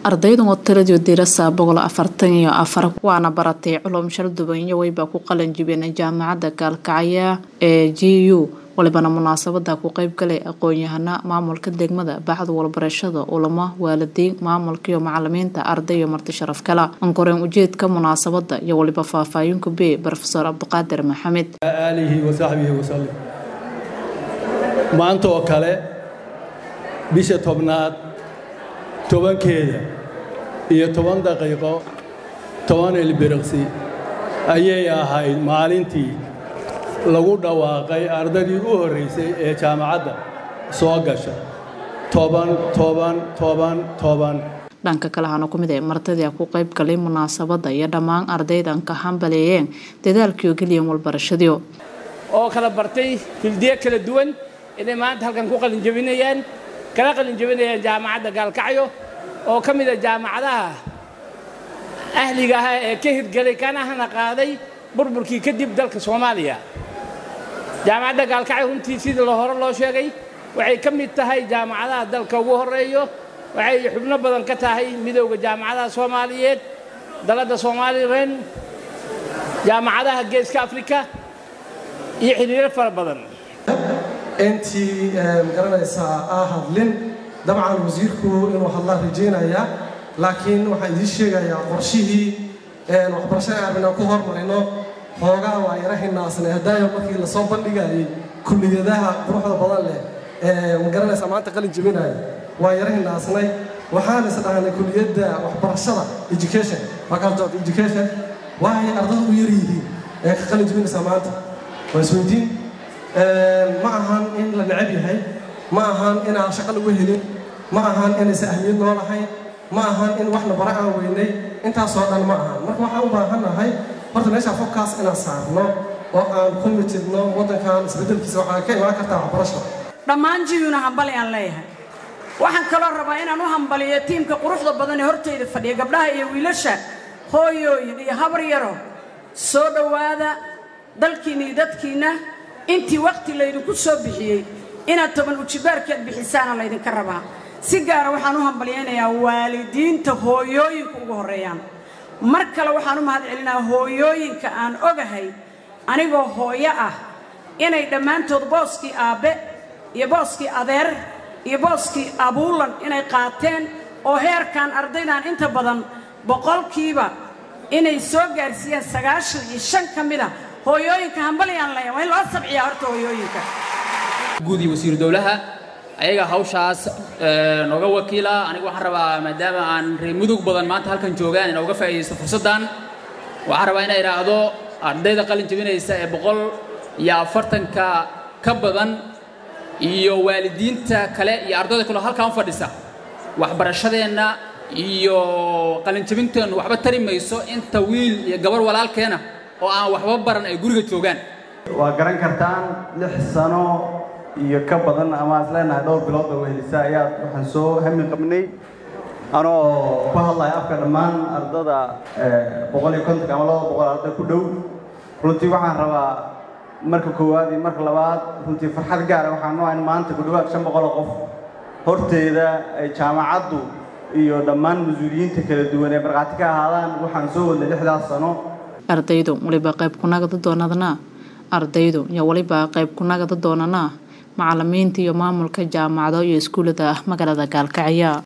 ardaydan oo tiradii dirasa boqol afartan iyo afar waana baratay culum shaldubanyo wayba ku qalan jibeen jaamacadda gaalkacya ee g u walibana munaasabada ku qeybgalay aqoon-yahana maamulka degmada bacda walbarashada ulamo waalidiin maamulka iyo macalimiinta arday iyo marti sharaf kala ankoreen ujeedka munaasabada iyo waliba faahfaahinka b rofeor cabdiqaadir maxamed aalihi wasaxbihi wasalim maanta oo kale bisha tobnaad tobankeeda iyo toban daqiiqo toban ilbiriqsi ayay ahayd maalintii lagu dhawaaqay ardaydii u horraysay ee jaamacadda soo gasha toban toban toban toban dhanka kale hana ku mid ee martadii ku qayb galay munaasabadda iyo dhammaan ardaydan ka hambaleeyeen dadaalkiio geliyan walbarashadiio oo kala bartay fildiye kala duwan inay maanta halkan ku qalinjabinayaan kala qalinjabinayaan jaamacadda gaalkacyo oo ka mid a jaamacadaha ahliga ah ee ka hirgelay kana hana qaaday burburkii kadib dalka soomaaliya jaamacadda gaalkacyo runtii sidii lo hore loo sheegay waxay ka mid tahay jaamacadaha dalka ugu horreeyo waxay xubno badan ka tahay midowda jaamacadaha soomaaliyeed daladda somalilan jaamacadaha geeska afrika iyo xiriiro fara badan intii magaranaysaa aa hadlin dabcan wasiirku inuu hadlaan rajaynaya laakiin waxaan idiin sheegayaa qorshihii waxbarashada aan rabnaan ku hormarino hoogaa waa yara hinaasnay hadaayo markii lasoo bandhigayay kulliyadaha quruxda badan leh magaranaysaa maanta qalin jebinaya waa yara hinaasnay waxaan is dhahnay kulliyadda waxbarashada education faculty of education waay ardada u yar yihiin ee ka qalin jebinaysaa maanta waa isweydiin ma ahan in la necab yahay ma ahan inaan shaqo lagu helin ma ahan inaysa ahmiyad noo lahayn ma ahan in waxna bara aan weynay intaasoo dhan ma ahan marka waxaan u baahannahay horta meeshaa fobkaas inaan saarno oo aan ku mitidno waddankan isbeddelkiisa waxaa ka imaan kartaa waxbarasha dhammaan jiyuna hambali aan leeyahay waxaan kaloo rabaa inaan u hambaliyo tiimka quruxda badan ee hortayda fadhiya gabdhaha iyo wiilasha hooyooyin iyo habar yaro soo dhowaada dalkiinna iyo dadkiinna intii wakhti laydinku soo bixiyey inaad toban ujibaarkeed bixisaana laydinka rabaa si gaara waxaan u hambalyaynayaa waalidiinta hooyooyinka ugu horreeyaan mar kale waxaan u mahad celinaa hooyooyinka aan ogahay anigoo hooyo ah inay dhammaantood booskii aabbe iyo booskii adeer iyo booskii abuulan inay qaateen oo heerkan ardaydan inta badan boqolkiiba inay soo gaarsiiyeen sagaashan iyo shan ka mid a hooyooyinka hambalyaan leeya waa in loo sabciyaa horta hooyooyinka guud iyo wasiiru dowlaha ayaga hawshaas nooga wakiila anigu waxaan rabaa maadaama aan reer mudug badan maanta halkan joogaan inaa uga faa'iidaysto fursaddan waxaan rabaa inaa idhaahdo ardayda qalin jebinaysa ee boqol iyo afartanka ka badan iyo waalidiinta kale iyo ardayda kaleo halkaan u fadhisa waxbarashadeenna iyo qalinjebinteennu waxba tari mayso inta wiil iyo gabar walaalkeena oo aan waxba baran ay guriga joogaan waa garan kartaan lix sano iyo ka badan ama is leenahay dhowr bilood oo wehelisa ayaa waxaan soo hami qabnay anoo ku hadlaya afka dhammaan ardada boqol iyo kontonka ama laba boqol arday ku dhow runtii waxaan rabaa marka koowaad iyo marka labaad runtii farxad gaara waxaan noo in maanta ku dhowaad shan boqol oo qof horteeda ay jaamacaddu iyo dhammaan mas-uuliyiinta kala duwan ee markhaati ka ahaadaan waxaan soo wadnay lixdaas sano ardaydu waliba qayb ku nagada doonadana ardaydu iyo waliba qayb ku nagada doonana macalimiinta iyo maamulka jaamacado iyo iskuullada magaalada gaalkacya